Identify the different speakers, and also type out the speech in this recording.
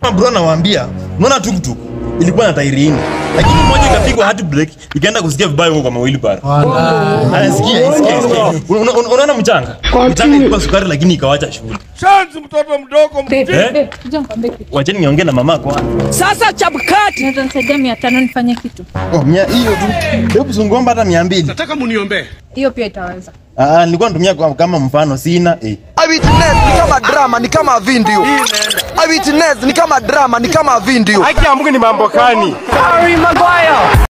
Speaker 1: Bro nawaambia, unaona tuktuk ilikuwa na tairi nne. Lakini moja ikapigwa hard brake ikaenda kusikia vibaya huko kwa mawili bara. Anasikia, isikia, isikia. Una- una- Unaona mchanga? Mchanga ilikuwa sukari lakini ikawacha shughuli.
Speaker 2: Shanzi mtoto mdogo
Speaker 3: Babe,
Speaker 1: Eh?
Speaker 3: babe, kuja nikwambie kitu.
Speaker 1: Wacheni niongee na mama kwanza.
Speaker 4: Sasa chapkati.
Speaker 3: Unaweza nisaidia mia tano nifanye kitu?
Speaker 1: Oh, mia hiyo tu. Hebu zungomba hata 200.
Speaker 2: nataka muniombee
Speaker 3: Hiyo pia itaweza.
Speaker 1: Ah, nilikuwa natumia kwa- kama mfano sina eh.
Speaker 5: Eyewitness ni kama drama, ni kama video. Eyewitness ni kama drama, ni kama video.
Speaker 2: haki ya Mungu ni mambo gani
Speaker 4: Harry Maguire.